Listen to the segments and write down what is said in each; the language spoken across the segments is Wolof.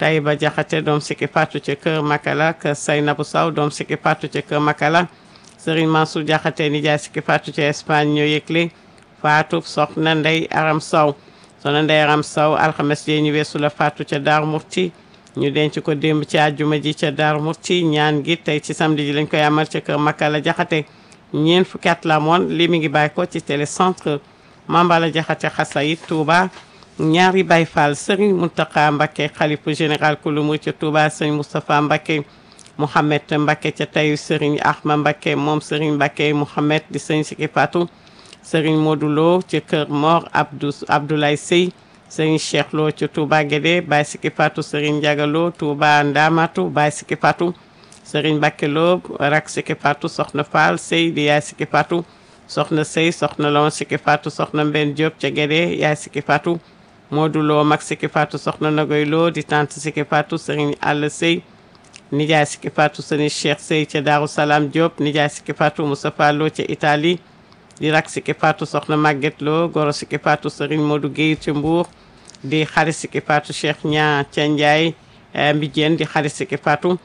Taïba Jaxate doom Siki Fatou ca kër Makala kër Saynabu Saw doom Siki Fatou ca kër Makala Serigne Mansour Jaxate nijaay Siki Fatou ca Espagne ñoo yëgle Fatou soxna Ndey Aram Sow soxna Ndey Aram Sow alxames jee ñu weesu la Fatou ca Daaru Murti ñu denc ko démb ci àjjuma ji ca Daaru Murti ñaan gi tey ci samedi ji lañ koy amal ca kër Makala Jaxate ñeent fukki at la moon li mi ngi bàyyi ko ci télécentre Mambala Jaxate Xasayit Touba ñaari Baay Faal Serigne Mountakha Mbacké xalifu général ku lu mu ca Touba Serigne Moustapha Mbacké Mouhamed Mbacké ca tayu Serigne Ahma Mbacké moom Serigne Mbacké Mouhamed di Serigne Siki Fatou Serigne Modou Lo ca kër Mor Abdou Abdoulaye Sey Serigne Cheikh Lo ca Touba Guédé Baye Siki Fatou Serigne Ndiaga Lo Touba Ndamatu Baye Siki Fatou Serigne Mbacké Lo rak Siki Fatou Soxna Fall Sey di yaay Siki Fatou soxna Sey soxna Lon Siki Fatou soxna Mben Diop ca Guédé yaay Siki Fatou Modou Lo mag Siki Fatou soxna Nagoy Lo di tante Siki Fatou Serigne Alla Sey nijaay Siki Fatou Serigne Cheikh Sey ca Darou Salam Diop nijaay Siki Fatou Moustapha Lo ca Italie di rak Siki Fatou soxna Maguette Lo goro Siki Fatou Serigne Modou Guèye ca Mbour di xarit Siki Fatou Cheikh Ña ca Ndiaye Mbijeen di xarit Siki Fatou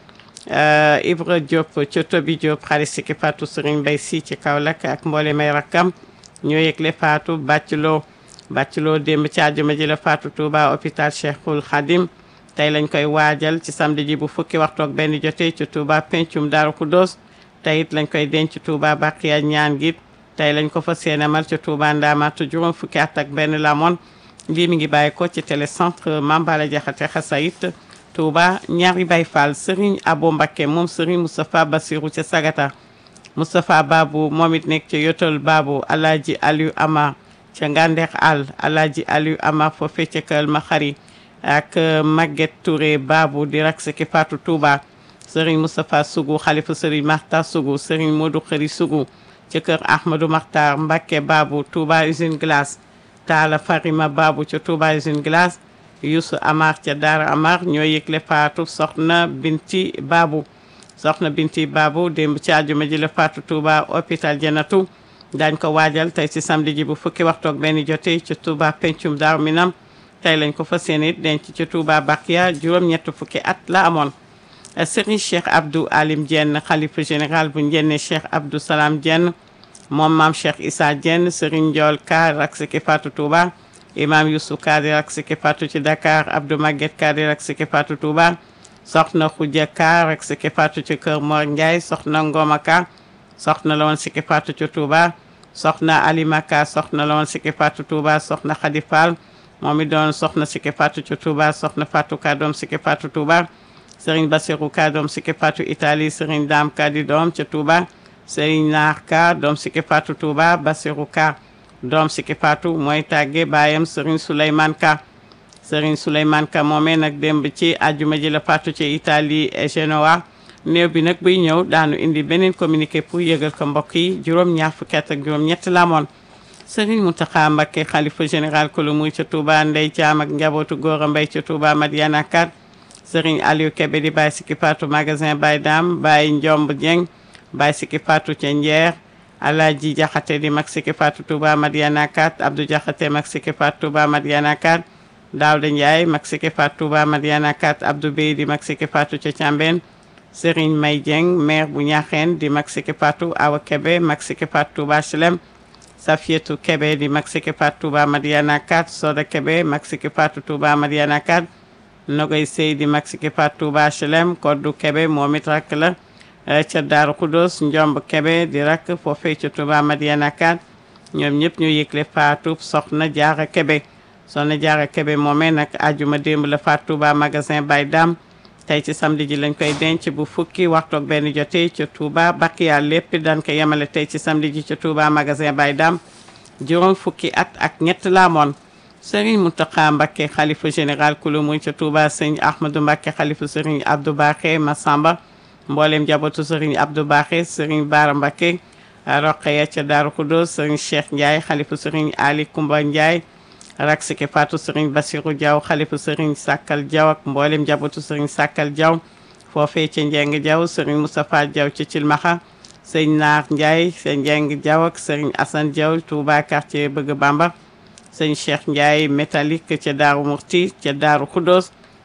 Ibra Diop ca Tobi Diop xarit Siki Fatou Serigne Mbaye Si ci Kaolack ak mboole may rakkam ñoo yëgle Fatou Bàcc Lo Bàcc Lo démb ci àjjuma ji la Fatou Touba hôpital Cheikhul Khadim tey lañ koy waajal ci samedi ji bu fukki waxtu ak benn jotee ci Touba pencum Daaru Khoudoss tey it lañ koy denc Touba Baqiya ñaan gi tey lañ ko fa seenamal ci Touba Ndamatu juróom fukki at ak benn la moon lii mi ngi bàyyi ko ci télécentre Mambala Jaxate Xasayit Touba ñaari Baay Faal Serigne Abo Mbacké moom Serigne Moustapha Bassirou ca Sagata Moustapha Babou moom it nekk ca Yotol Babou Alaaji Aliou Amar ca Ngandex Al Alaaji Aliou Amar foofee ca Kër Maxari ak Maguette Touré Babou di rak Siki Fatou Touba Serigne Moustapha Sougou xalifa Serigne Makhtar Sougou Serigne Modou Khari Sougou ca kër Ahmadou Makhtar Mbacké Babou Touba usine glace Talla Farima Babou ca Touba usine glace Youssou Amar ca Daara Amar ñoo yëgle Fatou soxna Binti Babou soxna Binti Babou démb ci àjjuma ji la Fatou Touba hôpital Janatu daañ ko waajal tey ci samedi ji bu fukki waxtu ak benn jotee ci Touba pencum Daaru Minam tey lañ ko fas yéene denc ci Touba Bakia juróom-ñett fukki at la amoon Serigne Cheikh Abdou Alim Diène xalifa général bu njenne Cheikh Abdou Salam Diène moom maam Cheikh Issa Diène Serigne Ndiol Ka rak Siki Fatou Touba imam Youssou Ka di rak Siki Fatou ci Dakar Abdou Maguette Ka di rak Siki Fatou Touba soxna Khoudia Ka rak Siki Fatou ci kër Mor Ndiaye soxna Ngoma Ka soxna la woon Siki Fatou ci Touba soxna Alima Ka soxna la woon Siki Fatou Touba soxna Khady Fall moom it doon soxna Siki Fatou ci Touba soxna Fatou Ka doom Siki Fatou Touba Serigne Bassirou Ka doom Siki Fatou Italie Serigne Dame Ka di doom ca Touba Serigne Naar Ka doom Siki Fatou Touba Bassirou Ka doom Siki Fatou mooy tàgge baayam Serigne Souleymane Ka Serigne Souleymane Ka moomee nag démb ci àjjuma ji la Fatou ci Italie et Genoa néew bi nag buy ñëw daanu indi beneen communiqué pour yëgal ko mbokk yi juróom-ñaar fukki at ak juróom-ñett la amoon Serigne Mountakha Mbacké xalifa général ko lu muy ca Touba Ndey Caam ak njabootu Góora Mbay ca Touba Madiana Kat Serigne Aliou Kébé di Baye Siki Fatou magasin Baye Dam Baye Ndiomb Dieng Baye Siki Fatou ca Njeer Alaaji Jaxate di mag Siki Fatou Touba Madiana Kat Abdou Jaxate mag Siki Fatou Touba Madiana Kat Daawda Ndiaye mag Siki Fatou Touba Madiana Kat Abdou Bey di mag Siki Fatou ca Cambène Serigne May Dieng maire bu Ñaaxeen di mag Siki Fatou Awa Kébé mag Siki Fatou Touba Chelem Safietou Kébé di mag Siki Fatou Touba Madiana Kat Soda Kébé mag Siki Fatou Touba Madiana Kat Nogoy Sey di mag Siki Fatou Touba HLM Koddu Kebe moom it rakk la ca Daaru Kudos Njomb Kebe di rakk foofee ca Touba Madiana Kat ñoom ñëpp ñu yëgle Fatou soxna Jaara Kebe soxna Jaara Kebe moomee nag ajuma démb la Fatou Touba magasin Baye Dam tey ci samedi ji lañ koy denc bu fukki waxtu ak benn jotee ca Touba Bakiya lépp dañ ko yemale tey ci samedi ji ca Touba magasin Baye Dam juróom fukki at ak ñett la amoon Serigne Mountakha Mbacké xalifa général kulu muy ca Touba sëñ Ahmadou Mbacké xalifa Serigne Abdou Baxé Massamba mboolem jabootu Serigne Abdou Baxé Serigne Bara Mbacké Roqeya ca Darou Khoudoss Serigne Cheikh Ndiaye xalifa Serigne Ali Koumba Ndiaye rak Siki Fatou Serigne Bassirou Diaw xalifa Serigne Sakkal Diaw ak mboolem jabootu Serigne Sakkal Diaw foofee ca Njeng Diaw Serigne Moustapha Diaw ca Cilmaxa sëñ Naar Ndiaye sëñ Njeng Diaw ak Serigne Assane Diaw Touba quartier Bëgg Bamba sëñ Cheikh Ndiaye métallique ca Daaru Murti ca Daaru Khoudoss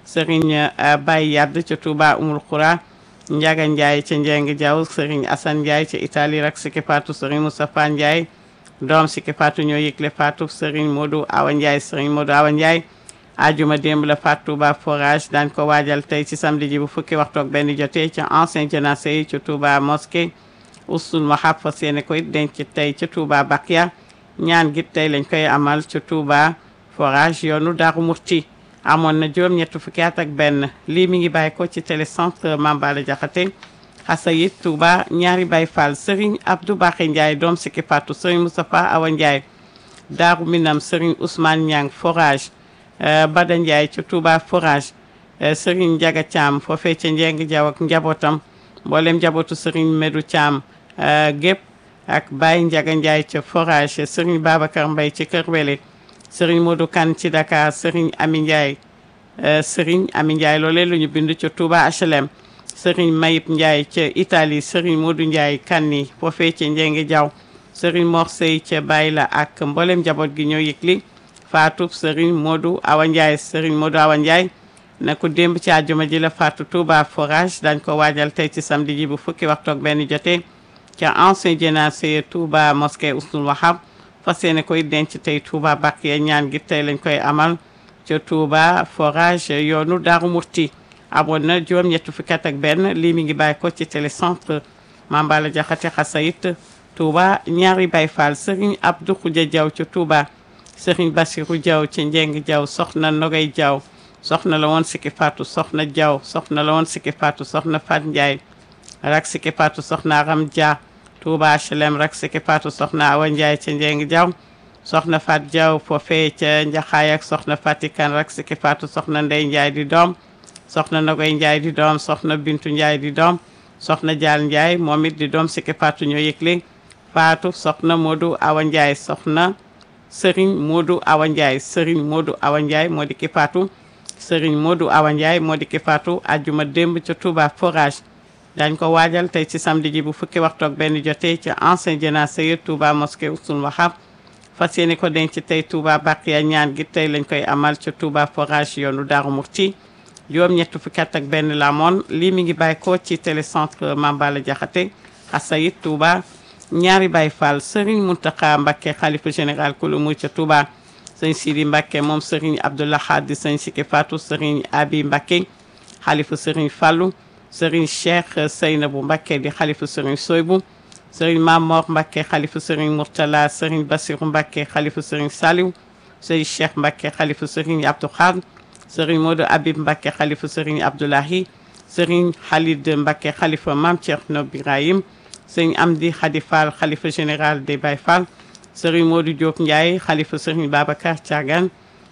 Serigne Baye Yadd ca Touba Umul Khoura Ndiaga Ndiaye ca Njeng Diaw Serigne Assane Ndiaye ca Italie rak Siki Fatou Serigne Moustapha Ndiaye doom Siki Fatou ñoo yëgle Fatou Serigne Modou Awa Ndiaye Serigne Modou Awa Ndiaye ajuma démb la Fatou Touba forage daañ ko waajal tey ci samedi ji bu fukki waxtu ak benn jotee ca ancien jénacé yi ca Touba mosquée usul mahab fas yéene koy denc tey ca Touba Bakia ñaan gi tey lañ koy amal ca Touba forage yoonu Daaru Murti amoon na juróom ñett fukki at ak benn lii mi ngi bàyyi ko ci télécentre Mambala Jaxate xasayit Touba ñaari Baye Fall Serigne Abdou Bakhe Ndiaye doom Siki Fatou Serigne Moustapha Awa Ndiaye Daaru Minam Serigne Ousmane Niang forage Bada Ndiaye ca Touba forage Serigne Ndiaga Thiam foofee ca Njeng Jaw ak njabootam mboolem njabootu Serigne Medou Thiam gépp ak Baye Ndiaga Ndiaye ca forage Serigne Babacar Mbaye ci Kër Wele Serigne Modou Kane ci Dakar Serigne Ami Ndiaye Serigne Ami Ndiaye loolee lu ñu bind ca Touba HLM Serigne Mayib Ndiaye ca Italie Serigne Modou Ndiaye Kanni foofee ca Njeng Jaw Serigne Mor Sey ca Bayla ak mboolem njaboot gi ñoo yëgli faatu Serigne Modou Awa Ndiaye Serigne Modou Awa Ndiaye na ko démb ci àjjuma ji la faatu Touba forage dañ ko waajal tey ci samedi ji bu fukki waxtu ak benn jotee ca ancien jénacé Touba mosquée Oustoul Wahab fas yéene koy denc tey Touba Bakiya ñaan gi tey lañ koy amal ca Touba forage yoonu Daaru Murti amoon na juróom ñetti fukki at ak benn lii mi ngi bàyyi ko ci télécentre Mambala Jaxate Xasayit Touba ñaari Baye Fall Serigne Abdou Khoudia Diaw ca Touba Serigne Bassirou Diaw ca Njeng Diaw soxna Nogay Diaw soxna la woon Siki Fatou soxna Diaw soxna la woon Siki Fatou soxna Fat Ndiaye rak Siki Fatou soxna Aram Dia Touba HLM rak Siki Fatou soxna Awa Ndiaye ca Njeng Diaw soxna Fat Diaw foofee ca Njaxaay ak soxna Fatikan rak Siki Fatou soxna Ndey Ndiaye di doom soxna Nogay Ndiaye di doom soxna Bintu Ndiaye di doom soxna Dial Ndiaye moom it di doom Siki Fatou ñoo yëgle Fatou soxna Modou Awa Ndiaye soxna Serigne Modou Awa Ndiaye Serigne Modou Awa Ndiaye moo di ki faatu Serigne Modou Awa Ndiaye moo di ki faatu ajjuma démb ca Touba forage dañ ko waajal tey ci samedi ji bu fukki waxtu ak benn jotee ca ancien jénacé yi Touba mosquée Oustoul Wahab fas yéene ko denc tey Touba Bakiya ñaan gi tey lañ koy amal ca Touba forage yoonu Daaru Murti juróom ñett fukki at ak benn la amoon lii mi ngi bàyyi ko ci télécentre Mambala Jaxate xasayit Touba ñaari Baye Fall Serigne Mountakha Mbacké xalifa général kulu mu ca Touba sëñ Sidi Mbacké moom Serigne Abdoulaye Khadi sëñ Siki Fatou Serigne Abi Mbacké xalifa Serigne Fallou Serigne Cheikh Seynabou Mbacké di xalifa Serigne Soybou Serigne Mamor Mbacké xalifa Serigne Mourtala Serigne Bassirou Mbacké xalifa Serigne Saliou Serigne Cheikh Mbacké xalifa Serigne Abdou Khadr Serigne Modou Habib Mbacké xalifa Serigne Abdoulahi Serigne Khalid Mbacké xalifa Mame Thierno Birahim sëñ Amdi Khady Fall xalifa général des Baye Fall sëriñ Modou Diop Ndiaye xalifa sëriñ Babacar Thiagan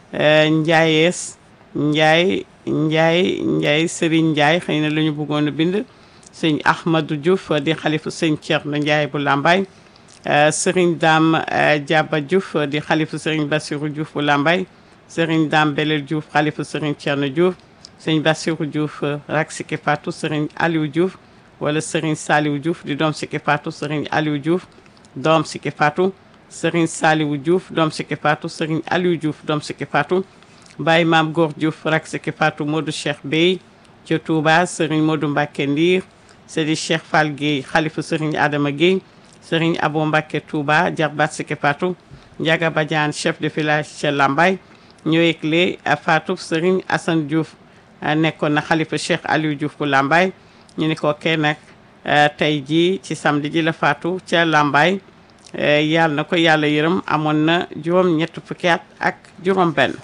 Ndiayees Ndiaye Ndiaye Ndiaye sëriñ Ndiaye xëy na la ñu bëggoon a bind sëñ Ahmadou Diouf di xalifa sëñ Thierno Ndiaye bu Lambaye sëriñ Dame Diaba Diouf di xalifa sëriñ Bassirou Diouf bu Lambaye sëriñ Dame Belel Diouf xalifa sëriñ Thierno Diouf sëñ Bassirou Diouf rak Siki Fatou sëriñ Aliou Diouf wala Serigne Saliou Diouf di doom Siki Fatou Serigne Aliou Diouf doom Siki Fatou Serigne Saliou Diouf doom Siki Fatou Serigne Aliou Diouf doom Siki Fatou Baye Maam Góor Diouf rak Siki Fatou Modou Cheikh Bey ca Touba Serigne Modou Mbacké Ndiir Seydi Cheikh Fall Guèye xalifa Serigne Adama Guèye Serigne Abo Mbacké Touba jarbaat Siki Fatou Ndiaga Badiane chef de village ca Lambaye ñoo yëgle Fatou Serigne Assane Diouf nekkoon na xalifa Cheikh Aliou Diouf bu Lambaye ñu ni ko kee nag tey jii ci samedi ji la faatu ca Lambaye yàlla na ko yàlla yërëm amoon na juróom ñett fukki at ak juróom benn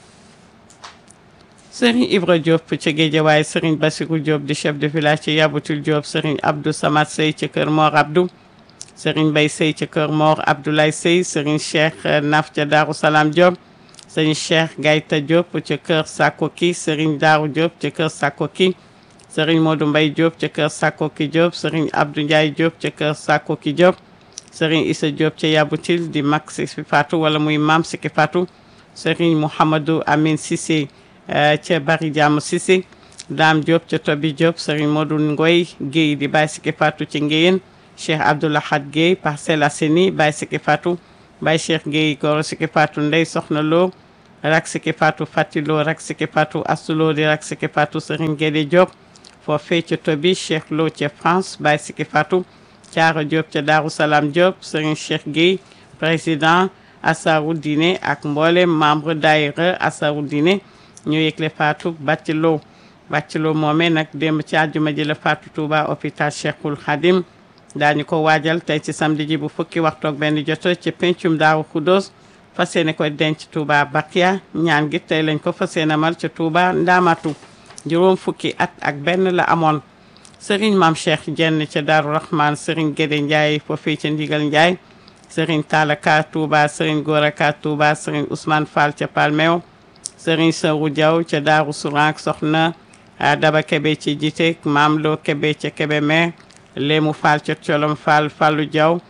Serigne Ibra Diop ca Guédiawaye Serigne Bassirou Diop di chef de village ci Yabutul Diop Serigne Abdou Samad Sey ca Kër Mor Abdou Serigne Bay Sey ca Kër Mor Abdoulaye Sey Serigne Cheikh Naf ca Darou Salam Diop Serigne Cheikh Gayta Diop ca Kër Sakoki Serigne Darou Diop ca Kër Sakoki Serigne Modou Mbaye Diop ca kër Sakoki Diop Serigne Abdou Ndiaye Diop ca kër Sakoki Diop Serigne Issa Diop ca Yabutil di mag Siki Fatou wala muy maam Siki Fatou Serigne Mouhamadou Amin Cissé ca Bari Jàmm Cissé Dame Diop ca Tobi Diop Serigne Modou Ngoy Guèye di Baye Siki Fatou ci Ngéyeen Cheikh Abdoulahad Guèye Parcelles Assainies Baye Siki Fatou Baye Cheikh Guèye Goro Siki Fatou Ndey Soxna Lo rak siki faatu Fatilo rak siki faatu Asulo di rak siki faatu Serigne Guédé Diop foofee ca Tobi Cheikh Lo ca France Baye siki faatu Thiara Diop ca Darou Salam Diop Serigne Cheikh Guèye président Assaru Dine ak mboolem membre daayira Assaru Dine ñu yëgle faatu Bathilo Bathilo moomee nag démb ci àjjuma ji la faatu Touba hôpital Cheikhul Khadim daañu ko waajal tey ci samedi ji bu fukki waxtoog benn joto ci pencum Daaru Khoudoss fas yéene ko denc Touba Bakia ñaan gi tey lañ ko fas yéene amal ca Touba Ndamatu juróom fukki at ak benn la amoon Serigne Mame Cheikh Jenn ca Daaru Rahman Serigne Guédé Ndiaye foofii ca Ndigal Ndiaye Serigne Talla Ka Touba Serigne Gora Ka Touba Serigne Ousmane Fall ca Palmeo Serigne Sawru Diaw ca Daaru Sourank soxna Daba Kebe ci Jitek Maam Lo Kebe ca Kébémer Léemu Fall ca Colom Fall Fallu Diaw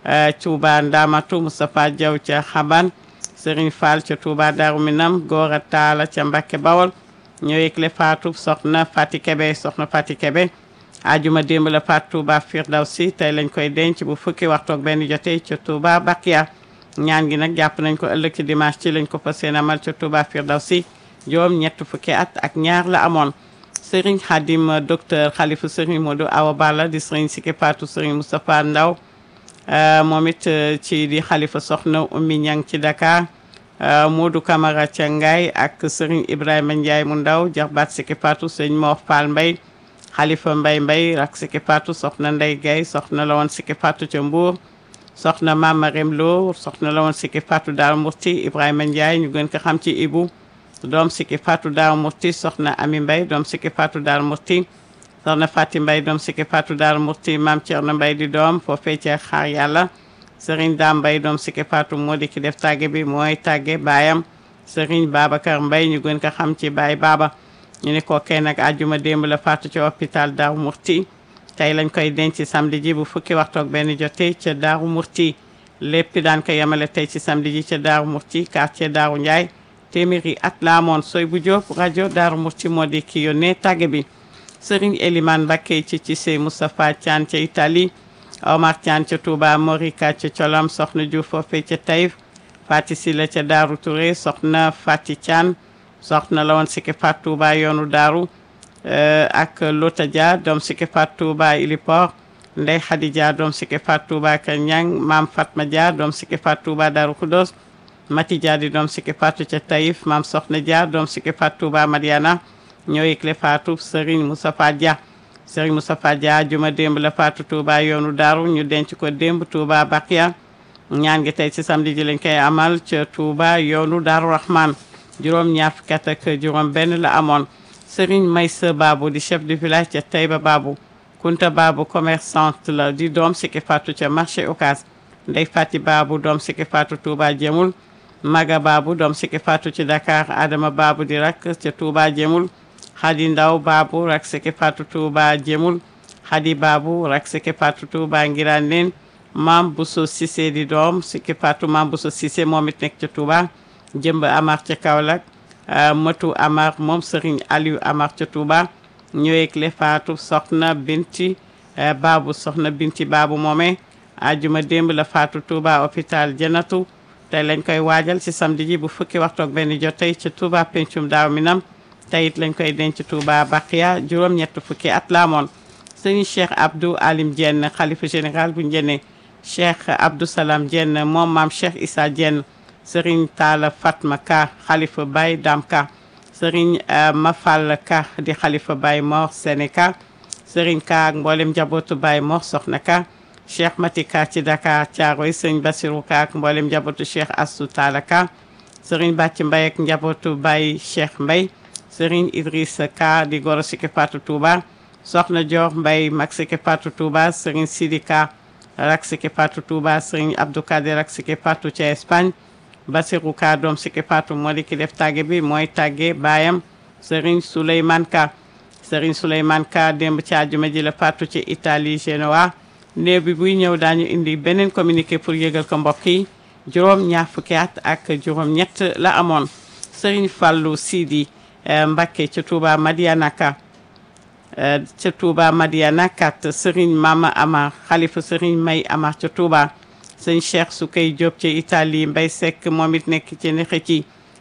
Touba Ndamatu Moustapha Diaw ca Xaban Serigne Fall ca Touba Daaru Minam Gora Talla ca Mbakke Bawol ñoo yëgle faatu soxna Fati Kebe soxna Fati Kebe ajuma démb la faatu Touba Firdawsi tey lañ koy denc bu fukki waxtoog benn jotee ca Touba Bakia ñaan gi nag jàpp nañ ko ëllëg ci dimanche ci lañ ko fas yéene amal ca Touba Firdawsi juróom ñett fukki at ak ñaar la amoon Serigne Khadim docteur Khalifa Serigne Modou Awa Balla di Serigne Siki Fatou Serigne Moustapha Ndaw moom it ci di Khalifa soxna Oumy Niang ci Dakar Modou Camara ca Ngaye ak Serigne Ibrahima Ndiaye mu ndaw jarbaat Siki Fatou Serigne Mor Fall Mbaye Khalifa Mbaye Mbaye rak Siki Fatou soxna Ndey Gaye soxna la woon Siki Fatou ca Mbour soxna Mama Rem Lo soxna la woon Siki Fatou Daaru Murti Ibrahima Ndiaye ñu gën ko xam ci Ibu doom Siki Fatou Daaru Murti soxna Ami Mbaye doom Siki Fatou Daaru Murti soxna Fati Mbaye doom Siki Fatou Daaru Murti Maam Thierno Mbaye di doom foofee ca xaar yàlla Serigne Dame Mbaye doom Siki Fatou moo di ki def tàgge bi mooy tàgge baayam Serigne Babacar Mbaye ñu gën ko xam ci Baye Baba ñu ne ko kay nag àjjuma démb la faatu ci hôpital Daaru Murti tey lañ koy denc samedi ji bu fukki waxtoog benn jotee ca Daaru Murti lépp daan ko yemale tey ci samedi ji ca Daaru Murti quartier Daaru Ndiaye téeméeri at la amoon soy bu Diop rajo Daaru Murti moo di ki yónnee tàgge bi Serigne Elimane Mbacké ci ci sey Moustapha Thian ca Italie Omar Thian ca Touba Morika ca Colom soxna Diouf foofee ca Taïf Fati Sila ca Daaru Touré soxna Fati Thian soxna la woon Siki Fatou Touba yoonu Daaru ak Lota Dia doom Siki Fatou Touba Ilipor Ndey Khady Dia doom Siki Fatou Touba Kër Ñang Maam Fatma Dia doom Siki Fatou Touba Daaru Khoudoss Mati Dia di doom Siki Fatou ca Taïf Maam Soxna Dia doom Siki Fatou Touba Madiana ñoo yëgle Fatou Serigne Moustapha Dia Serigne Moustapha Dia juma démb la Fatou Touba yoonu Daaru ñu denc ko démb Touba Bakia ñaan gi tey ci samedi ji lañ koy amal ca Touba yoonu Daaru Rahman juróom ñaar fukki at ak juróom benn la amoon Serigne Maysa Babou di chef de village ca Taïba Babou Kunta Babou commerçante la di doom Siki Fatou ca marché Ocass Ndey Fati Babou doom Siki Fatou Touba Jemul Maga Babou doom Siki Fatou ci Dakar Adama Babou di rak ca Touba Jemul Khady Ndaw Babou rak Siki Fatou Touba Jemul Khady Babou rak Siki Fatou Touba Ngiraan leen Mam Bousso Cissé di doom Siki Fatou Mam Bousso Cissé moom it nekk ca Touba jëmb Amar ca Kaolack Matu Amar moom Serigne Aliou Amar ca Touba ñëweeg le Fatou soxna Binti Babou soxna Binti Babou moomee ajuma démb la Fatou Touba hôpital Janatu tey lañ koy waajal ci samedi ji bu fukki waxtu ak benn jot tey ca Touba pencum daaw minam tey it lañ koy denc Touba Baqiya juróom-ñett fukki at la amoon Serigne Cheikh Abdou Alim Diène xalifa général bu Njenne Cheikh Abdou Salam Diène moom maam Cheikh Issa Diène Serigne Talla Fatma Ka xalifa Baye Dam Ka Serigne Mafal Ka di xalifa Baye Mor Sénéka Serigne Ka ak mboolem njabootu Baye Mor Soxna Ka Cheikh Mati Ka ci Dakar Thiaroye Serigne Bassirou Ka ak mboolem njabootu Cheikh Assou Talla Ka Serigne Bàcc Mbaye ak njabootu Baye Cheikh Mbaye Serigne Idrissa Ka di goro Siki Fatou Touba Soxna Dior Mbaye mag Siki Fatou Touba Serigne Sidi Ka rak Siki Fatou Touba Serigne Abdou Kader rak Siki Fatou ca Espagne Basirou Ka doom Siki Fatou moo di ki def tàgge bi mooy tàgge baayam Serigne Souleymane Ka Serigne Souleymane Ka démb ci àjjuma ji la faatu ci Italie Genoa néew bi buy ñëw daañu indi beneen communiqué pour yëgal ko mbokk yi juróom ñaar fukki at ak juróom ñett la amoon Serigne Fallou Sidi Mbacké ca Touba Madiana Ka ca Touba Madiana kat Serigne Mama Amar xalifa Serigne May Amar ca Touba sëñ Cheikh Soukey Diop ci Italie Mbay Seck moom it nekk ci nexe ci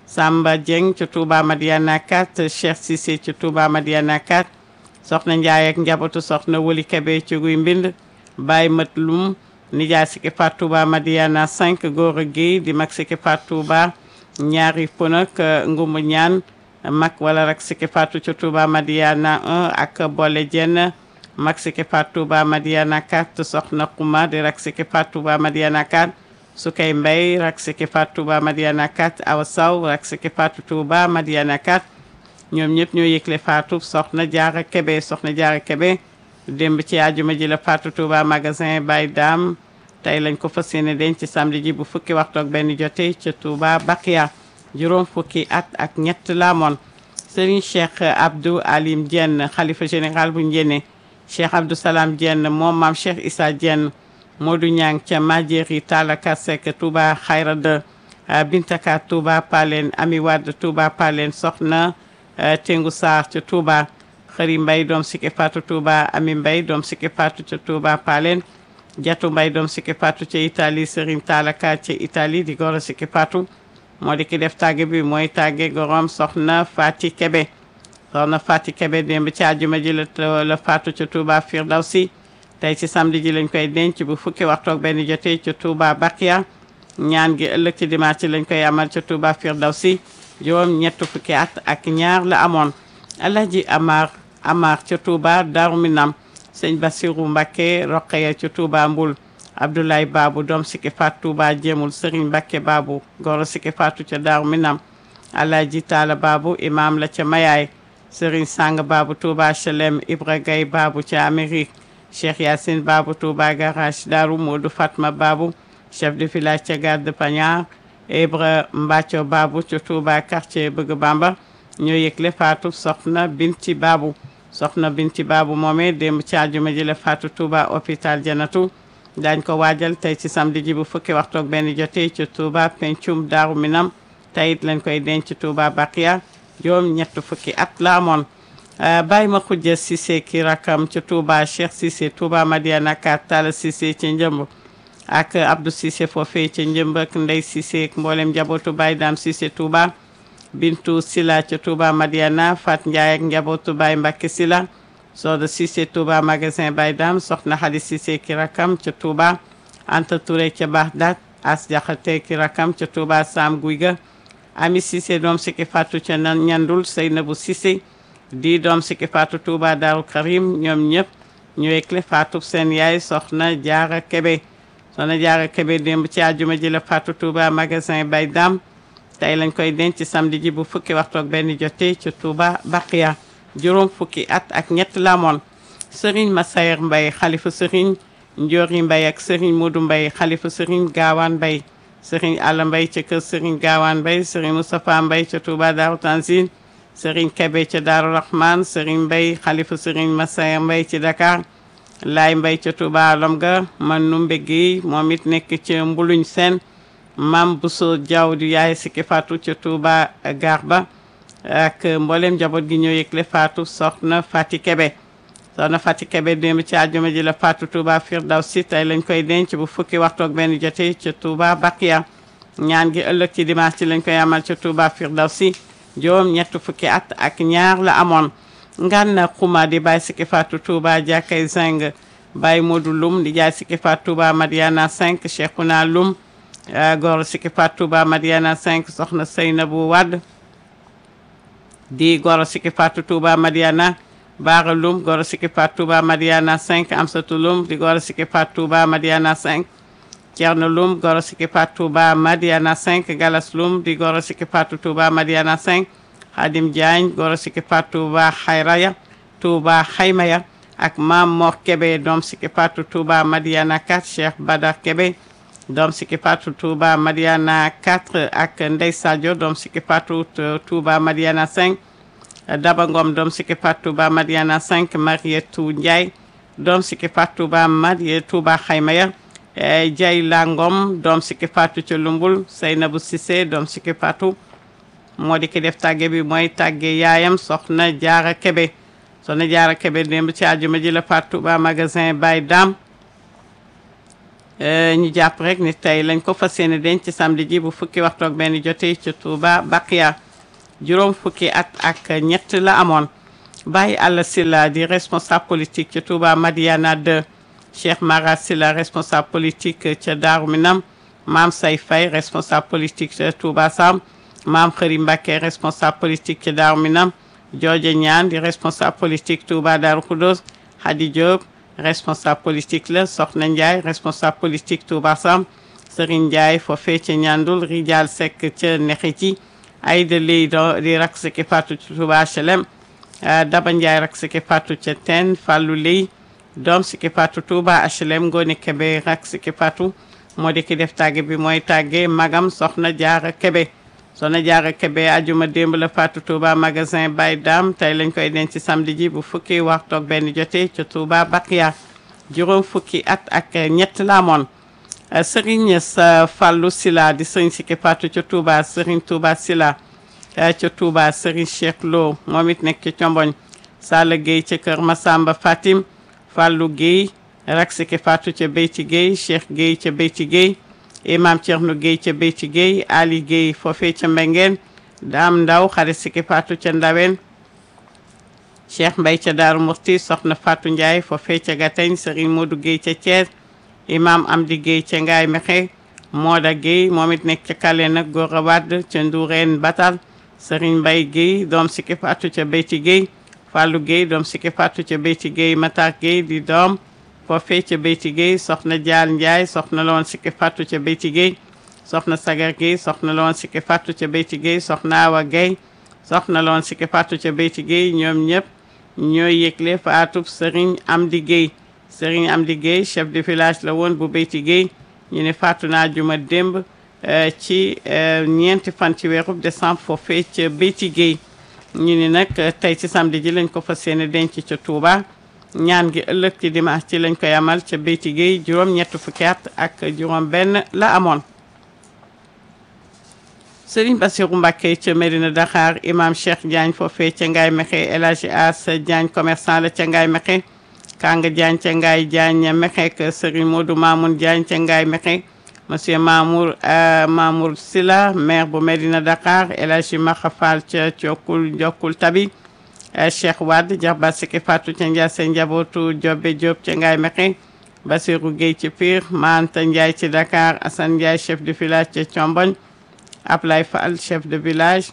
Samba Dieng ca Touba Madiana 4 Cheikh Cissé ca Touba Madiana 4 soxna Ndiaye ak njabootu soxna Woli Kebe ci guy mbind Baye Mat Lum nijaay Siki Fatou Touba Madiana 5 góor a Guèye di mag Siki Fatou Touba ñaari ponak ngumbu ñaan mag wala rek Siki Fatou ca Touba Madiana 1 ak Boole Jenn mag Siki Fatou Touba Madiana 4 soxna Xuma di rek Siki Fatou Touba Madiana 4 Sukay Mbay rek Siki Fatou Touba Madiana 4 Awa Saw rek Siki Fatou Touba Madiana 4 ñoom ñëpp ñoo yëgle Fatou soxna Jaara Kebe soxna Jaara Kebe démb ci àjjuma ji la Fatou Touba magasin Baye Dame tey lañ ko fas yéene denc ci samedi ji bu fukki waxtu ak benn jotee ca Touba Bakia juróom fukki at ak ñett la amoon Serigne Cheikh Abdou Alim Dieng xalifa général bu Njéene Cheikh Abdou Salam Dieng moom maam Cheikh Issa Dieng Modou Niang ca Majeri Talaka Seck Touba Xayra de Bintaka Touba Palen Ami Wade Touba Palen Soxna Tengu Sarr ca Touba Xëri Mbay doom Siki Fatou Touba Ami Mbay doom Siki Fatou ca Touba Palen Jatu Mbay doom Siki Fatou ca Italie Serigne Talaka ca Italie di goro Siki Fatou moo di ki def tàgge bi mooy tàgge gorom soxna Fati Kebe soxna Fati Kebe démb ci àjjuma ji la la faatu ca Touba Firdawsi tey ci samedi ji lañ koy denc bu fukki waxtu ak benn jotee ca Touba Bakia ñaan gi ëllëg ci dimanche lañ koy amal ca Touba Firdawsi juróom ñett fukki at ak ñaar la amoon Alhaji Amar Amar ca Touba Darou Minam sëñ Bassirou Mbacké Roqeya ca Touba Mbul Abdoulaye Babou doom Siki Fatou Touba Jéemul Serigne Mbacké Babou goro Siki Fatou ca Darou Minam Alhaji Talla Babou imam la ca Mayaay Serigne Sang Babou Touba Chelem Ibra Gaye Babou ca Amérique Cheikh Yacine Babou Touba Garage Darou Modou Fatma Babou chef de village ca Garde Pagnard Ibra Mbacco Babou ca Touba quartier Bëgg Bamba ñoo yëgle Fatou soxna Binti Babou soxna Binti Babou moomee démb ci àjjuma ji la Fatou Touba hôpital Janatu daañ ko waajal tey ci samedi ji bu fukki waxtu ak benn jotee ci Touba pencum Daaru Minam tey it lañ koy denc Touba Bakia juróom ñett fukki at la amoon bàyyi ma xujja Cissé ki rakam ca Touba Cheikh Cissé Touba Madiana Kat Talla Cissé ca Njëmb ak Abdou Cissé foofee ca Njëmb ak Ndey Cissé ak mboolem njabootu Baye Dame Cissé Touba Bintu Sila ca Touba Madiana Fat Ndiaye ak njabootu Baye Mbacke Sila Soda Cissé Touba magasin Baye Dame soxna Xadi Cissé ki rakam ca Touba Anta Touré ca Baxdaat As Jaxate ki rakam ca Touba Sam Guy ga Ami Cissé doom Siki Fatou ca nan ñandul Seynabou Cissé di doom Siki Fatou Touba Daaru Karim ñoom ñëpp ñu wekle Fatou seen yaay soxna Jaara Kebe soxna Jaara Kebe démb ci àjjuma ji la Fatou Touba magasin Baye Dame tey lañ koy denc samedi ji bu fukki waxtu ak benn jotee ca Touba Baqiya juróom fukki at ak ñett la amoon Serigne Massayer Mbaye xalifa Serigne Ndiori Mbaye ak Serigne Modou Mbaye xalifa Serigne Gaawaan Mbaye Serigne Alla Mbaye ca kër Serigne Gaawaan Mbaye Serigne Moustapha Mbaye ca Touba Daaru Tanzil Serigne Kebe ca Daaru Rahman Serigne Mbaye xalifa Serigne Massayer Mbaye ci Dakar Laay Mbaye ca Touba Lomga man Numbe Guèye moom it nekk ca Mbuluñ Seen Mam Bousso Diaw di yaay Siki Fatou ca Touba Garba ak mboolem njaboot gi ñoo yëgle Fatou soxna Fati Kebe soxna Fati Kebe démb ci àjjuma ji la Fatou Touba Firdawsi tey lañ koy denc bu fukki waxtu ak benn jotee ca Touba Bakia ñaan gi ëllëg ci dimanche ci lañ koy amal ca Touba Firdawsi juróom ñett fukki at ak ñaar la amoon ngan xuma di Baye Siki Fatou Touba jàkkay zing Baye Modou Lum di jaay Siki Fatou Touba Madiana 5 Cheikhouna Lum góor Siki Fatou Touba Madiana 5 soxna Seynabou Wade di goro Siki Fatou Touba Madiana Baara Lum goro Siki Fatou Touba Madiana 5 Amsatou Lum di goro Siki Fatou Touba Madiana 5 Thierno Lum goro Siki Fatou Touba Madiana 5 Galas Lum di goro Siki Fatou Touba Madiana 5 Hadim Diagne goro Siki Fatou Touba Xayraya Touba Xaymaya ak Mam Mor Kebe doom Siki Fatou Touba Madiana 4 Cheikh Badar Kebe doom Siki Fatou Touba Madiana 4 ak Ndey Sadio doom Siki Fatou Touba Madiana 5 Daba Ngom doom Siki Fatou Touba Madiana 5 Marietou Ndiaye doom Siki Fatou Touba Madie Touba Xaymaya Jay La Ngom doom Siki Fatou ca Lumbul Seynabou Cissé doom Siki Fatou moo di ki def tàgge bi mooy tàgge yaayam soxna Jaara Kebe soxna Jaara Kebe démb ci àjjuma ji la Fatou Touba magasin Baye Dame ñu jàpp rek ni tey lañ ko fas yéene denc ci samedi ji bu fukki waxtu ak benn jotee ci Touba Baqiya juróom fukki at ak ñett la amoon Baye Alla Sylla di responsable politique ci Touba Madiana 2 Cheikh Mara Sylla responsable politique ca Daaru Minam Maam Say Faye responsable politique ca Touba Sam Maam Xëri Mbacké responsable politique ca Daaru Minam Jooje Ñaan di responsable politique Touba Daaru Khoudoss Hadi Diop responsable politique la Soxna Ndiaye responsable politique Touba Sam Serigne Ndiaye foofee ca Ñandul Rijal Seck ca Nexiti Aïda Ley do di rak siki fatu ci Touba HLM Daba Ndiaye rak siki fatu ca Ten Fallou Ley doom siki fatu Touba HLM Ngone Kebe rak siki fatu moo di ki def tàgge bi mooy tàgge magam Soxna Jaara Kebe Soxna Jaara Kebe ajuma démb la fatu Touba magasin Baye Dam tey lañ koy denc ci samedi ji bu fukki waxtu ak benn jotee ca Touba Baqiya juróom fukki at ak ñett la amoon Serigne sa Fallou Sila di Serigne Siki Fatou ca Touba Serigne Touba Sila ca Touba Serigne Cheikh Lo moom it nekk ca Comboñ Sala Gueye ca Kër Massamba Fatim Fallou Gueye rak Siki Fatou ca Beyti Gueye Cheikh Gueye ca Beyti Gueye Imam Thierno Gueye ca Beyti Gueye Ali Gueye foofee ca Mbengeen Dame Ndaw xarit Siki Fatou ca Ndawen Cheikh Mbaye ca Daaru Murti Soxna Fatou Ndiaye foofee ca Gateñ Serigne Modou Gueye ca Thiès imam Amdi Gueye ca Ngaay Mexe Mooda Gueye moom it nekk ca Kale nag Gora Wade ca Ndourène Batal Serigne Mbaye Gueye doom Siki Fatou ca Beyti Gueye Fallou Gueye doom Siki Fatou ca Beyti Gueye Matar Gueye di doom foofee ca Beyti Gueye soxna Dial Ndiaye soxna la woon Siki Fatou ca Beyti Gueye soxna Sagar Gueye soxna la woon Siki Fatou ca Beyti Gueye soxna Awa Gueye soxna la woon Siki Fatou ca Beyti Gueye ñoom ñëpp ñooy yëgle faatub Serigne Amdi Gueye Serigne Amdi Gueye chef de village la woon bu Beyti Gueye ñu ne faatu naa juma démb ci ñeenti fan ci weerub décembre foofee ca Beyti Gueye ñu ni nag tey ci samedi ji lañ ko fas yéene denc ca Touba ñaan gi ëllëg ci dimanche ci lañ koy amal ca Beyti Gueye juróom ñett fukki at ak juróom benn la amoon Serigne Bassirou Mbacké ca Medina Dakar imam Cheikh Diagne foofee ca Ngaye Mexe El Hadji As Diagne commerçant la ca Ngaye Mexe Kanga Diagne ca Ngaye Diagne Mexe ak Serigne Modou Mamoun Diagne ca Ngaye Mexe monsieur Mamour Mamour Sila maire bu Medina Dakar El Hadji Maxa Fall ca Cokul Njokul Tabi Cheikh Wade Jarba Siki Fatou ca Ndiasse njabootu Jobe Diop ca Ngaye Mexe Bassirou Gueye ci Pire Manta Ndiaye ci Dakar Assane Ndiaye chef de village ca Thiombogne Ablaye Fall chef de village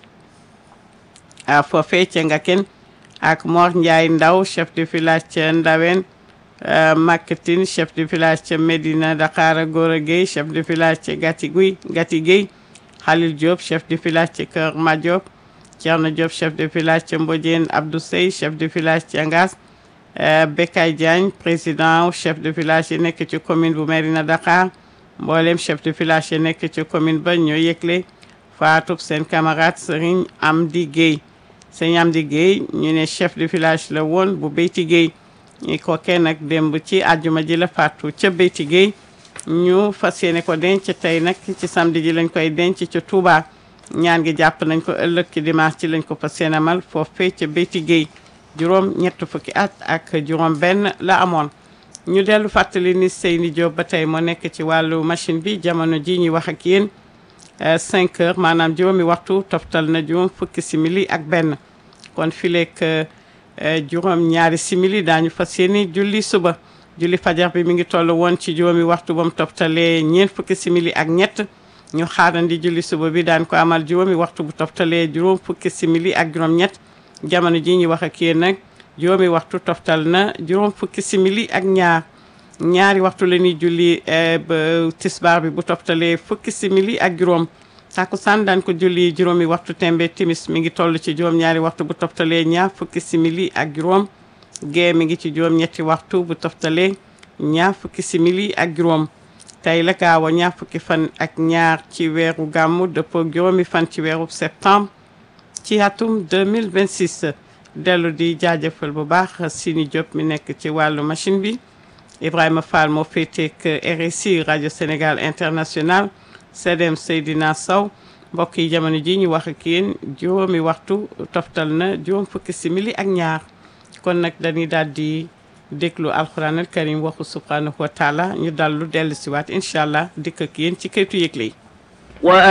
a foofee ca Ngaken ak Mor Ndiaye Ndaw chef de village ca Ndawen Makatine chef de village ca Medina Dakar Gora Gueye chef de village ca Gati Guy Gati Gueye Khalil Diop chef de village ca Kër Madiop Thierno Diop chef de village ca Mbodiène Abdou Sey chef de village ca Ngas Bekay Diagne président chef de village yi nekk ci commune bu Medina Dakar mboolem chef de village yi nekk ci commune ba ñoo yëgle faatub seen camarade Serigne Amdi Gueye Serigne Amdi Gueye ñu ne chef de village la woon bu Beyti Gueye ñi ko kenn nag démb ci àjjuma ji la faatu ca Beyti Gueye ñu fas yéene ko denc tey nag ci samedi ji lañ koy denc ca Touba ñaan gi jàpp nañ ko ëllëg ci dimanche ci lañ ko fas yéene amal foofee ca Beyti Gueye juróom ñett fukki at ak juróom benn la amoon ñu dellu fàttali ni Seyni Diop ba tey moo nekk ci wàllu machine bi jamono ji ñuy wax ak yéen 5 heures maanaam juróomi waxtu toftal na juróom fukki simili ak benn kon fileek juróom ñaari simili daañu fas yéene julli suba julli fajar bi mi ngi toll woon ci juróomi waxtu ba mu toftalee ñeent fukki simili ak ñett ñu xaarandi julli suba bi daan ko amal juróomi waxtu bu toftalee juróom fukki simili ak juróom ñett jamono ji ñuy wax ak yéen nag juróomi waxtu toftal na juróom fukki simili ak ñaar ñaari waxtu la ñuy julli ba tisbaar bi bu toftalee fukki simili ak juróom takkusaan daan ko julli juróomi waxtu tembe timis mi ngi toll ci juróom ñaari waxtu bu toftalee ñaar fukki simili ak juróom gee mi ngi ci juróom ñetti waxtu bu toftalee ñaar fukki simili ak juróom tey la gaaw a ñaar fukki fan ak ñaar ci weeru gàmmu dëppoo juróomi fan ci weeru septembre ci atum 2026 dellu di jaajëfal bu baax Sini Diop mi nekk ci wàllu machine bi Ibrahima Fall moo féeteek RSI rajo Sénégal international CDM Seydina Sow mbokk yi jamono ji ñu wax ak yéen juróomi waxtu toftal na juróom fukki simili ak ñaar kon nag dañuy daal di déglu alquran al karim waxu subhanahu wa taala ñu dallu dellu siwaat incha allah dikk ak yéen ci këytu yëgle yi